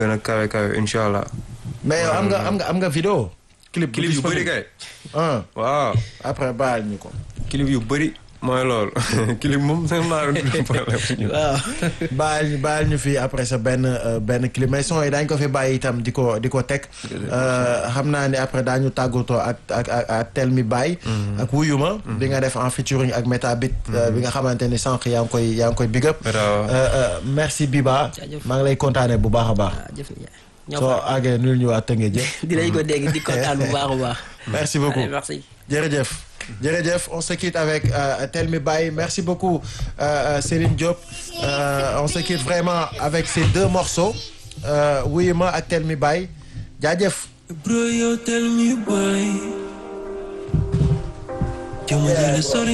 gën a kawe kawe incha allah. mais yow am nga am nga am nga vidéo. clip bu clip yu bëri disponible. kay. ah waaw après baal ñu ko. clip yu bëri mooy loolu clip moom seen maa doon problème. waaw baal ñu baal ñu fi après sa benn euh, benn clip mais son yi daañu ko fi bàyyi itam di ko di ko teg Euh, xam naa ne après daañu tàggatoo ak ak ak ak tel mi baay. ak wuyuma. bi nga def en featuring ak Metabit. euh, bi nga xamante ni sànq yaa ngi koy yaa ngi koy big up. Meta, waaw. Euh, euh, merci Biba. Jaajëf. maa ngi lay kontaanee bu baax a baax. waaw jëf nijaay ñoo soo fa àggee nuyul ñu waa Tëngéej jë. dinañ ko dégg di kontaan bu baax a baax merci beaucoup. Allez, merci jërëjëf jërëjëf on se quitte avec euh, Tel Mi Baye merci beaucoup euh, euh, Céline Diop Euh, on se quitte vraiment avec ces deux morceaux euh, Wuyu Ma ak Tel Mi Baye jaajëf Bro, yo, tell me why. Jamono la sori